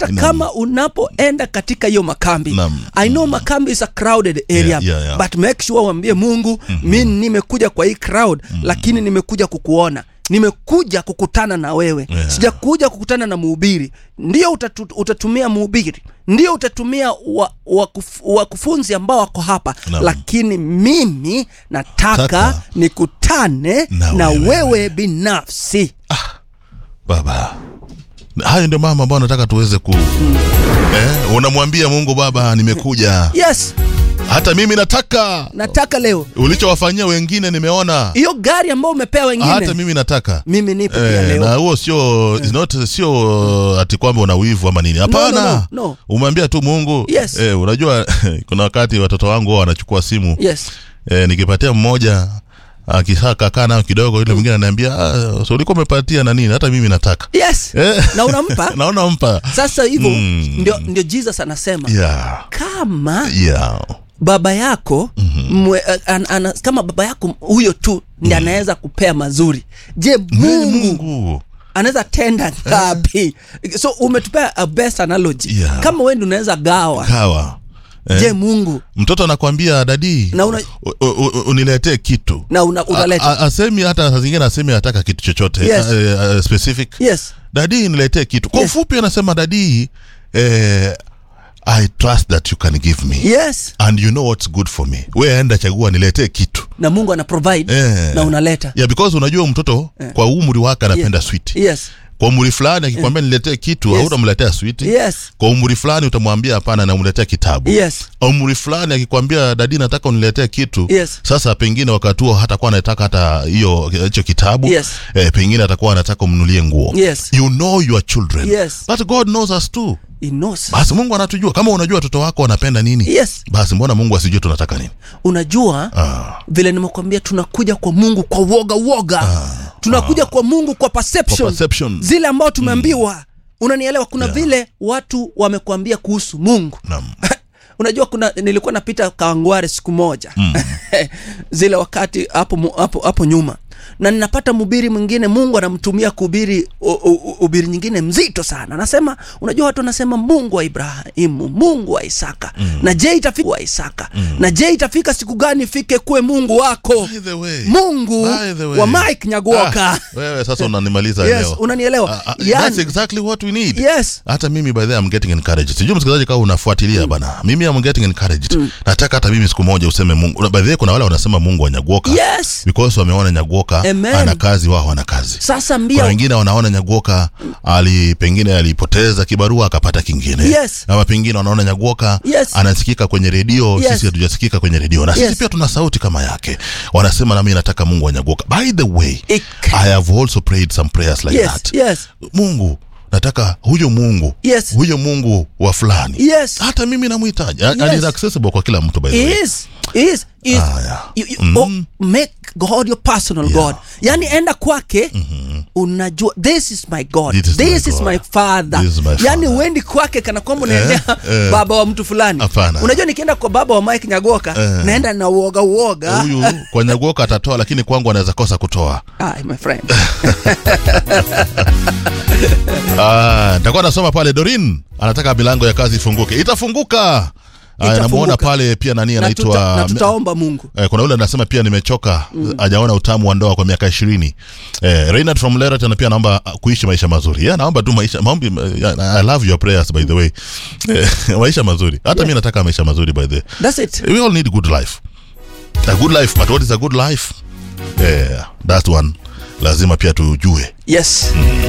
hata kama unapoenda katika hiyo makambi Naam. i know makambi is a crowded area Yeah, yeah, yeah. but make sure uambie mungu mi nimekuja kwa hii crowd lakini nimekuja kukuona nimekuja kukutana na wewe Yeah. sijakuja kukutana na mhubiri ndio utatu, utatumia mhubiri ndio utatumia wa- wakuf- wakufunzi ambao wako hapa Naam. lakini mimi nataka Taka. nikutane Na na, wewe. wewe binafsi baba hayo ndio mama ambao nataka tuweze ku eh, unamwambia mungu baba nimekuja yes hata mimi nataka nataka leo ulichowafanyia wengine nimeona hiyo gari ambayo umepea wengine hata mimi nataka mimi nipo pia Eh, leo na huo sio is not sio ati kwamba una wivu ama nini hapana no, no, no. umeambia tu mungu Yes. eh, unajua kuna wakati watoto wangu huwa wanachukua simu yes eh, nikipatia mmoja akisakakaa nayo kidogo yule mwingine ananiambia ah, so ulikuwa umepatia na nini hata mimi nataka yes Eh. na unampa naona mpa sasa hivyo Mm. ndio, ndio jesus anasema yeah. kama Yeah. baba yako mwe, an, an, kama baba yako huyo tu ndi anaweza kupea mazuri je mungu, mungu anaweza tenda ngapi so umetupea a best analogy Yeah. kama wendi unaweza gawa kawa je mungu mtoto anakwambia dadi Na una- u- u- u- uniletee kitu na una, A- unaleta a- asemi hata saa zingine asemi anataka kitu chochote Yes. uh, uh, specific yes dadi niletee kitu kwa Yes. ufupi anasema dadi eh, i trust that you can give me yes and you know what's good for me we enda chagua niletee kitu na mungu ana provide Eh. na unaleta yeah, because unajua mtoto kwa umri wake anapenda Yes. sweet yes kwa umri fulani akikwambia niletee kitu Yes. hautamletea sweet yes kwa umri fulani utamwambia hapana namletea kitabu yes umri fulani akikwambia dadi nataka uniletee kitu Yes. sasa pengine wakati huo hatakuwa anataka hata hiyo hicho kitabu Yes. eh, pengine atakuwa anataka umnulie nguo Yes. you know your children Yes. but god knows us too He knows. basi mungu anatujua kama unajua watoto wako wanapenda nini yes basi mbona mungu asijue tunataka nini unajua ah, vile nimekwambia tunakuja kwa mungu kwa woga woga tunakuja kwa mungu kwa perception, For perception. zile ambao tumeambiwa unanielewa kuna Yeah. vile watu wamekwambia kuhusu mungu naam. unajua kuna nilikuwa napita kawangware siku moja mm. zile wakati hapo mu- hapo hapo nyuma na ninapata mhubiri mwingine mungu anamtumia kuhubiri u- u- ubiri nyingine mzito sana anasema unajua watu wanasema mungu wa ibrahimu mungu wa isaka mm. na je itafika wa isaka mm. na je itafika siku gani ifike kuwe mungu wako By the way. mungu By the way. wa mike nyaguoka Ah, wewe sasa unanimaliza yes leo unanielewa Ah, ah, yani, that's exactly what we need yes hata mimi by the way, I'm getting encouraged sijui msikilizaji kama unafuatilia bana mimi I'm getting encouraged nataka hata mimi siku moja useme mungu by the way, kuna wale wanasema mungu wa nyaguoka yes because wameona nyaguoka Amen. ana kazi wao wana kazi sasa kuna mbia wengine wanaona nyaguoka ali pengine alipoteza kibarua akapata kingine Yes. ama pengine wanaona nyaguoka Yes. anasikika kwenye redio Yes. sisi hatujasikika kwenye redio na Yes. sisi pia tuna sauti kama yake wanasema nami nataka mungu wa nyaguoka by the way Ik- i have also prayed some prayers like yes that yes mungu nataka huyo mungu Yes. huyo mungu wa fulani yes hata mimi namhitaji yes. Yes. is accessible kwa kila mtu by the way is is is Ah, yeah. you, you, oh, make god your personal Yeah. god yani enda kwake unajua this is my god This is my this is God. my father This is my yani father. uendi kwake kana kwamba unaendea eh. baba wa mtu fulani Hapana. unajua nikienda kwa baba wa mike nyagoka Eh. naenda na uoga uoga huyu kwa nyaguoka atatoa lakini kwangu anaweza kosa kutoa Ay, my friend Ah, nitakuwa nasoma pale dorin anataka milango ya kazi ifunguke itafunguka Aya, Itafunguka. namuona pale pia nani na, tuta, na anaitwa tutaomba mungu Eh, kuna yule anasema pia nimechoka hajaona utamu wa ndoa kwa miaka ishirini eh, Reinhard from Leret ana pia naomba uh, kuishi maisha mazuri yeah, naomba tu maisha maombi uh, I love your prayers by the way eh, maisha mazuri hata mi nataka maisha mazuri by the way that's it we all need good life a good life but what is a good life yeah, that one lazima pia tujue yes